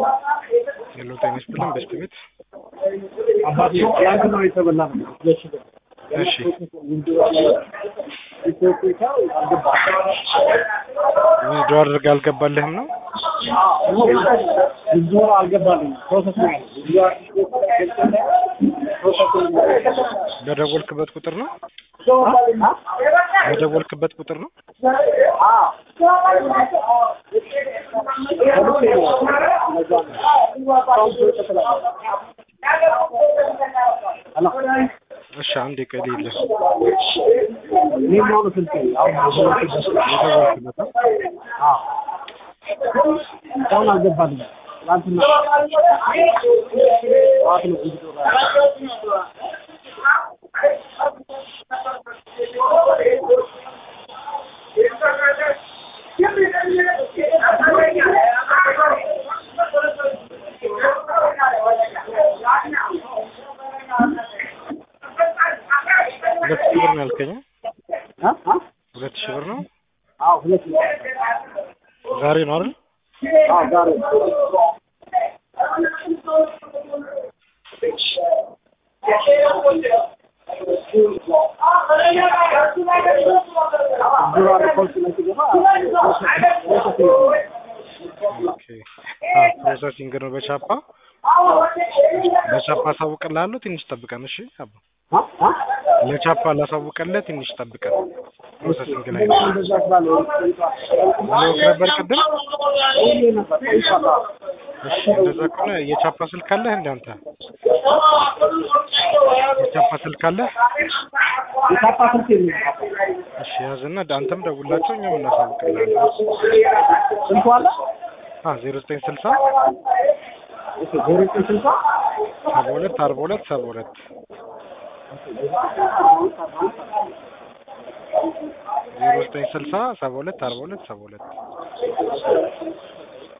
ሄሎ ጤና ይስጥልን በስት ቤት አባቴ ትላንት ነው የተበላ ነው። እሺ ዊዝድሮ አድርገህ አልገባልህም ነው ብዙ አልገባልኝ ፕሮሰስ ነው በደወልክበት ቁጥር ነው በደወልክበት ቁጥር ነው እሺ አንድ ቀን የለ ይሄኛው ነው ስልኬ አሁን የደወልክበት ነው አሁን አልገባልኝ ትላንትና ጠዋት ነው ብዙ ሁለት ሺህ ብር ነው ያልከኝ አ አ ሁለት ሺህ ብር ነው አዎ ሁለት ነው ዛሬ ነው አይደል አዎ ዛሬ ዙራ ሪፖርት ላይ ሲገባ ኦኬ አ ፕሮሰሲንግ ነው በቻፓ በቻፓ አሳውቅልሃለሁ ትንሽ ጠብቀን እሺ አባ አ አ ለቻፓ ላሳውቅልህ ትንሽ ጠብቀን ፕሮሰሲንግ ላይ ነው እንደዛ ስላለ ብሎክ ነበር ቅድም ይሄ ነበር ይፋታ እሺ እንደዛ ከሆነ የቻፓ ስልክ አለህ እንደ አንተ የቻፓ ስልክ አለህ የታፓ ስልክ የለም እሺ ያዝና አንተም ደውላቸው እኛም እናሳውቅልሃለን ስልኩ አለ አ ዜሮ ዘጠኝ ስልሳ እሺ ዜሮ ዘጠኝ ስልሳ ሰባ ሁለት አርባ ሁለት ሰባ ሁለት ዜሮ ዘጠኝ ስልሳ ሰባ ሁለት አርባ ሁለት ሰባ ሁለት